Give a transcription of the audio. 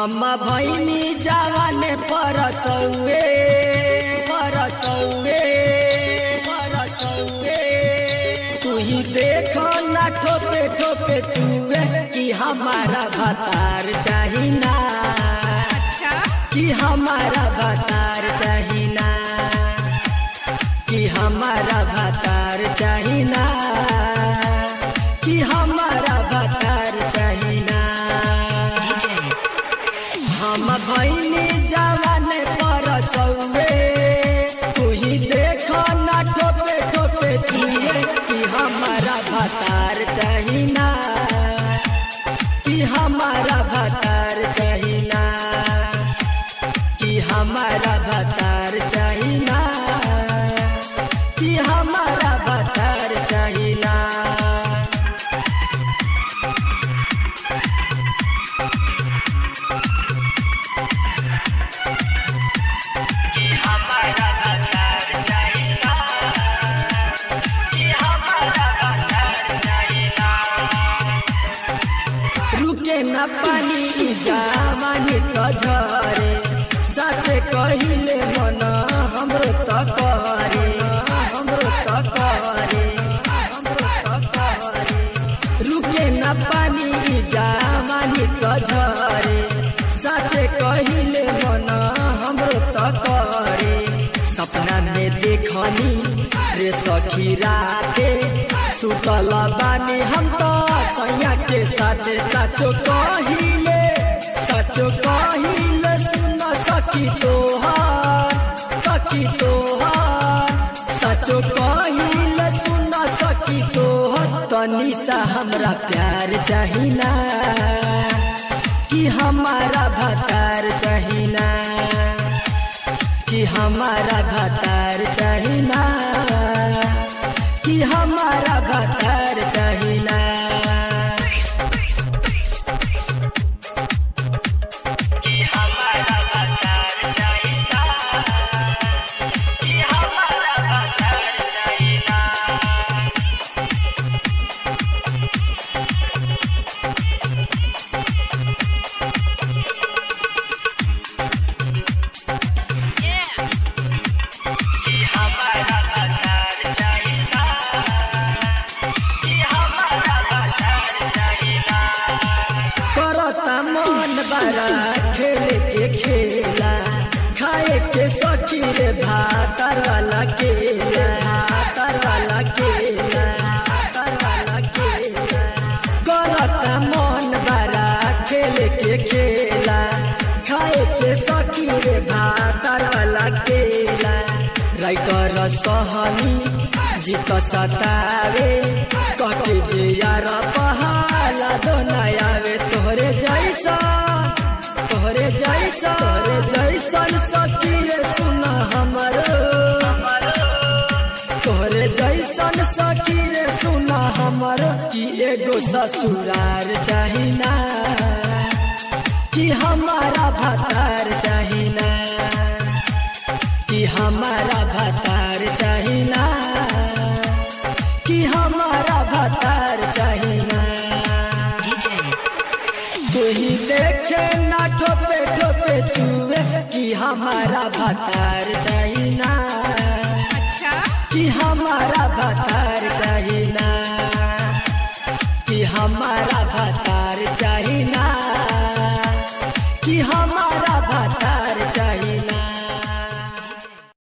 हम भैनी जवाने परसौए परसौए परसौए तू ही देख ना ठोपे ठोपे चुए कि हमारा भतार चाही ना अच्छा कि हमारा भतार चाही ना कि हमारा भतार चाही ना कि हमारा भतार चाही ना हम भैनी जवान परसौए तू ही देख ना ठोपे ठोपे चुए कि हमारा भतार चाही ना कि हमारा भतार चाही ना कि हमारा भतार चाही ना कि हमारा भतार चाही ना कि हमारा भतार चाही ना कि हमारा भतार चाही ना रुके न पानी ई जवानी त झरे साचे कहिले मन हाम्रो त करे हाम्रो त करे हाम्रो त करे रुके न पानी ई जवानी त झरे साचे कहिले मन हाम्रो त करे सपना में देखनी रे सखी राते सुतल बानी हम तो सैया के साथे साचो कहिले साचो कहिले सुन सकी तोहार सकी तोहार साचो कहिले सुन सकी तोहर तनी सा हमरा प्यार चाहिना कि हमारा भतार चाहिना कि हमारा भतार चाहिना कि हमारा भतार चाहिना कि हमारा भतार चाहिना कि हमारा भतार चाहिना कि हमारा भतार चाहिना कि हमारा भतार चाहिना करता मन बड़ा खेल के खेला खाए के सखी रे भातर वाला केला भातर वाला केला भातर वाला केला करता मन बड़ा खेल के खेला खाए के सखी रे भातर वाला केला राइटर सहनी जीत सतावे कटे जे यार पहाला दोनायावे तोहरे जैसा तोहरे जैसा तोहरे जैसन सखी रे सुन हमर तोहरे जैसन सखी रे सुन हमर कि एगो ससुरार चाहिना कि हमारा भतार चाहिना कि हमारा भतार चाहिना कि हमारा भतार चाहिना तू ही देखे ना ठोपे ठोपे चुए कि हमारा भतार चाहिना अच्छा कि हमारा भतार चाहिना